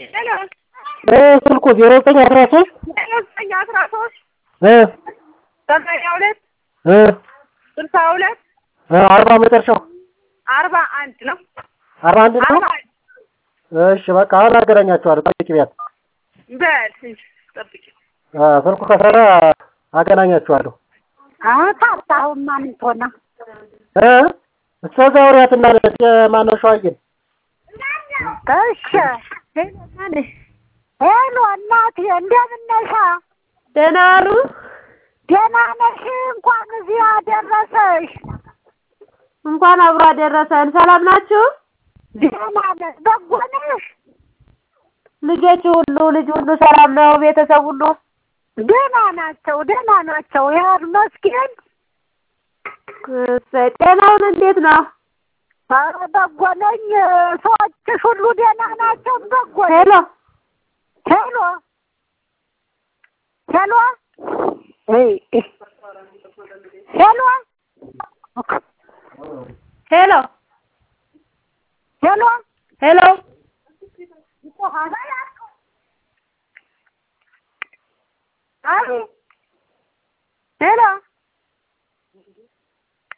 ሄሎ ስልኩ ዜሮ ዘጠኝ አስራ ሶስት ዜሮ ዘጠኝ አስራ ሶስት እ ሰማንያ ሁለት እ ስልሳ ሁለት እ አርባ መጨረሻው አርባ አንድ ነው። አርባ አንድ ነው። አርባ አንድ እሺ በቃ አሁን አገናኛቸዋለሁ። ጠብቂ ቢያት በል እሺ፣ ጠብቂ። አ ስልኩ ከሰራ አገናኛቸዋለሁ። ታጣሁማ ምን ትሆና እ እስከዛ ወሬያትና ማነው ሸዋዬን እሺ ሄሎ እናቴ እንደምን ነሽ? ደህና ዋሉ? ደህና ነሽ? እንኳን እዚህ አደረሰሽ። እንኳን አብሮ አደረሰን። ሰላም ናችሁ? ደህና ነሽ? በጎ ነሽ? ልጆች ሁሉ ልጅ ሁሉ ሰላም ነው? ቤተሰብ ሁሉ ደህና ናቸው፣ ደህና ናቸው። ያር መስኪን እሰይ። ጤናውን እንዴት ነው? ኧረ በጎ ነኝ። ሰዎችሽ ሁሉ ደህና ናቸው? በጎ ነኝ። ሄሎ ሄሎ ሄሎ እይ ሄሎ ሄሎ ሄሎ ሄሎ ሄሎ